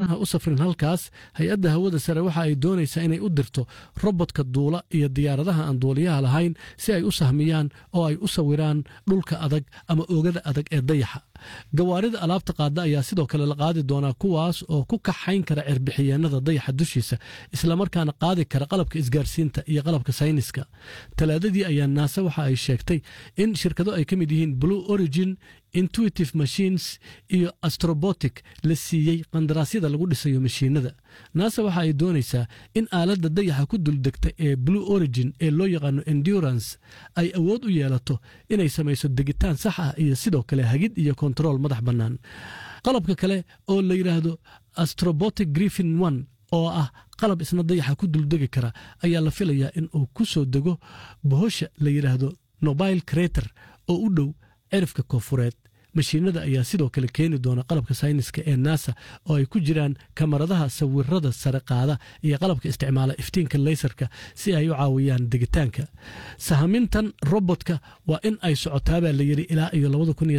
ha u safrin halkaas hay-adda hawada sare waxa ay doonaysaa inay u dirto robodka duula iyo diyaaradaha aan duuliyaha lahayn si ay u sahmiyaan oo ay u sawiraan dhulka adag ama oogada adag ee dayaxa gawaarida alaabta qaada ayaa sidoo kale la qaadi doonaa kuwaas oo ku kaxayn kara cirbixiyeenada dayaxa dushiisa islamarkaana qaadi kara qalabka isgaarsiinta iyo qalabka sayniska talaadadii ayaa naase waxa ay sheegtay in shirkado ay ka mid yihiin blue origin intuitive machines iyo astrobotic la siiyey qandaraasyada lagu dhisayo mashiinada naasa waxa ay doonaysaa in aaladda dayaxa ku duldegta ee blue origin ee loo yaqaano endurance ay awood u yeelato inay samayso degitaan sax ah iyo sidoo kale hagid iyo kontarool madax bannaan qalabka kale oo la yidhaahdo astrobotic griffin one oo ah qalab isna dayaxa ku duldegi kara ayaa la filayaa in uu ku soo dego bohosha la yidhaahdo nobile crater oo u dhow cirifka koonfureed mashiinada ayaa sidoo kale keeni doona qalabka sayniska ee nasa oo ay ku jiraan kamaradaha sawirada sare qaada iyo qalabka isticmaala iftiinka leysarka si ay u caawiyaan degitaanka sahamintan robotka waa in ay socotaabaa la yidhi ilaa iyo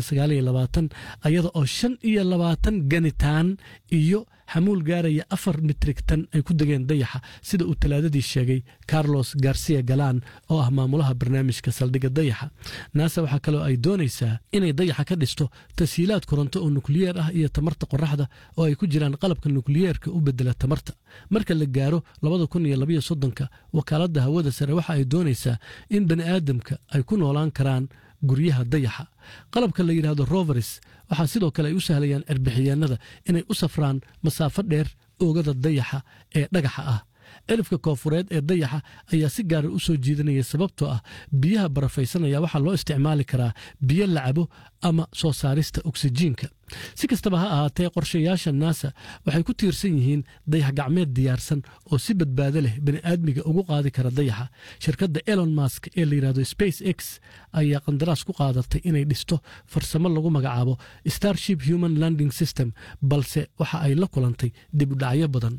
ayada oo shan iyo labaatan ganitaan iyo xamuul gaaraya afar mitrig tan ay ku degeen dayaxa sida uu talaadadii sheegay carlos garcia galan oo ah maamulaha barnaamijka saldhigga dayaxa naasa waxaa kaloo ay doonaysaa inay dayaxa ka dhisto tashiilaad koronto oo nukliyeer ah iyo tamarta qoraxda oo ay ku jiraan qalabka nukliyeerka u bedela tamarta marka la gaaro ka wakaaladda hawada sare waxa ay doonaysaa in bani aadamka ay ku noolaan karaan guryaha dayaxa qalabka la yidhaahdo roveris waxaa sidoo kale ay u sahlayaan cirbixiyeenada inay u safraan masaafo dheer oogada dayaxa ee dhagaxa ah cirifka koonfureed ee dayaxa ayaa si gaara u soo jiidanaya sababtoo ah biyaha barafaysanaya waxaa loo isticmaali karaa biyo la cabo ama soo saarista oksijiinka si kastaba ha ahaatee qorshayaasha naasa waxay ku tiirsan yihiin dayax gacmeed diyaarsan oo si badbaado leh bani'aadmiga ugu qaadi kara dayaxa shirkadda elon mask ee la yidhahdo space x ayaa qandaraas ku qaadatay inay dhisto farsamo lagu magacaabo starship human landing system balse waxa ay la kulantay dib u dhacyo badan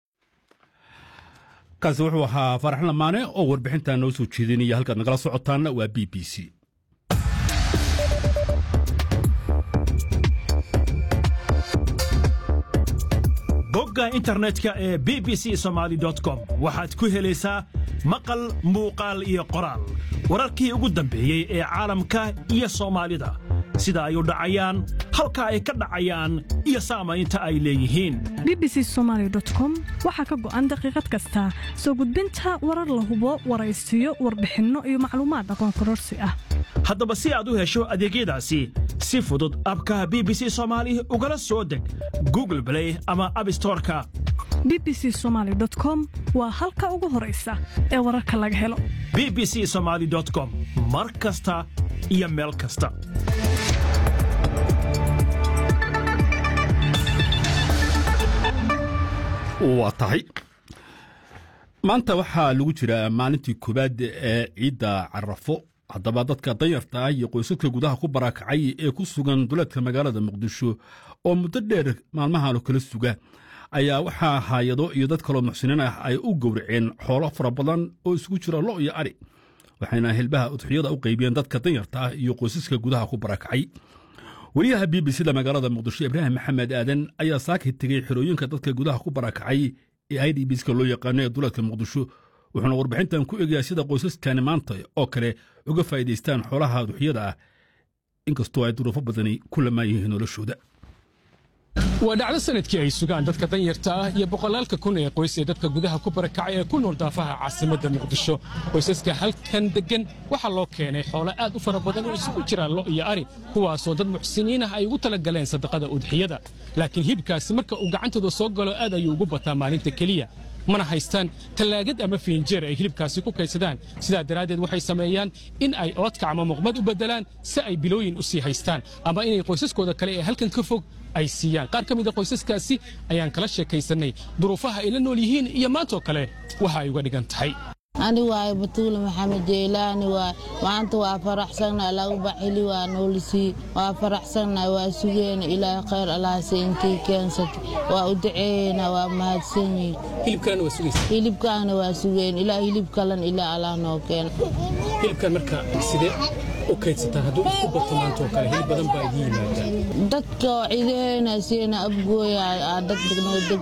kaasi wuxuu ahaa farax lamaane oo warbixintaa noo soo jeedinaya halkaad nagala socotaanna waa b b c bogga internetka ee b b c somaali com waxaad ku helaysaa maqal muuqaal iyo qoraal wararkii ugu dambeeyey ee caalamka iyo soomaalida sida ay u dhacayaan halka ay ka dhacayaan iyo saamaynta ay leeyihiin bbc somaali com waxaa ka go'an daqiiqad kasta soo gudbinta warar la hubo waraysiyo warbixinno iyo macluumaad aqoon kororsi ah haddaba si aad u hesho adeegyadaasi si fudud abka b b c soomaali ugala soo deg google blay ama abstoreka b b c somaali com waa halka ugu horaysa ee wararka laga helo b b c somaali com mar kasta iyo meel kasta waa tahay maanta waxaa lagu jiraa maalintii koowaad ee ciidda carafo haddaba dadka danyarta ah iyo qoysaska gudaha ku barakacay ee ku sugan duleedka magaalada muqdisho oo muddo dheer maalmahan oo kala suga ayaa waxaa haayado iyo dad kaloo muxsiniin ah ay u gowraceen xoolo fara badan oo isugu jira lo iyo ari waxayna hilbaha udxiyada u qaybiyeen dadka danyarta ah iyo qoysaska gudaha ku barakacay wariyaha b b c da magaalada muqdisho ibraahim maxamed aadan ayaa saakay tegey xerooyinka dadka gudaha ku barakacay ee i d bska loo yaqaano ee duleedka muqdisho wuxuuna warbixintan ku egayaa sida qoysaskani maanta oo kale uga faa'iidaystaan xoolaha duxyada ah inkastoo ay duruufo badani ku lamaan yihiin noloshooda waa dhacdo sanadkii ay sugaan dadka danyarta ah iyo boqolaalka kun ee qoys ee dadka gudaha ku barakacay ee ku nool daafaha caasimadda muqdisho qoysaska halkan deggan waxaa loo keenay xoolo aad u fara badan oo isugu jiraan lo iyo ari kuwaasoo dad muxsiniin ah ay ugu tala galeen sadaqada udxiyada laakiin hibkaasi marka uu gacantooda soo galo aad ayuu ugu bataa maalinta keliya mana haystaan tallaagad ama fiinjeer ay hilibkaasi ku kaydsadaan sidaa daraaddeed waxay sameeyaan in ay oodka ama muqmad u beddelaan si ay bilooyin u sii haystaan ama inay qoysaskooda kale ee halkan ka fog ay siiyaan qaar ka mid a qoysaskaasi ayaan kala sheekaysannay duruufaha ay la nool yihiin iyo maantoo kale waxa ay uga dhigan tahay ani waaye batuule maxamed jeylaani waay maanta waa faraxsannahay lagu baxili waa noolisii waa faraxsannahay waa sugeena ilaahay khayr allahase intii keensatay waa u daceeyeyna waa mahadsanyihin hilibkaana waa sugeen ilaa hilib kalan ilaa allah noo keena hilibkan marka sidee u kaydsataan hadduu isku bato maantoo kale hilib badan baa idiin yimaadaan dadka ciidaheena siina abgooya dad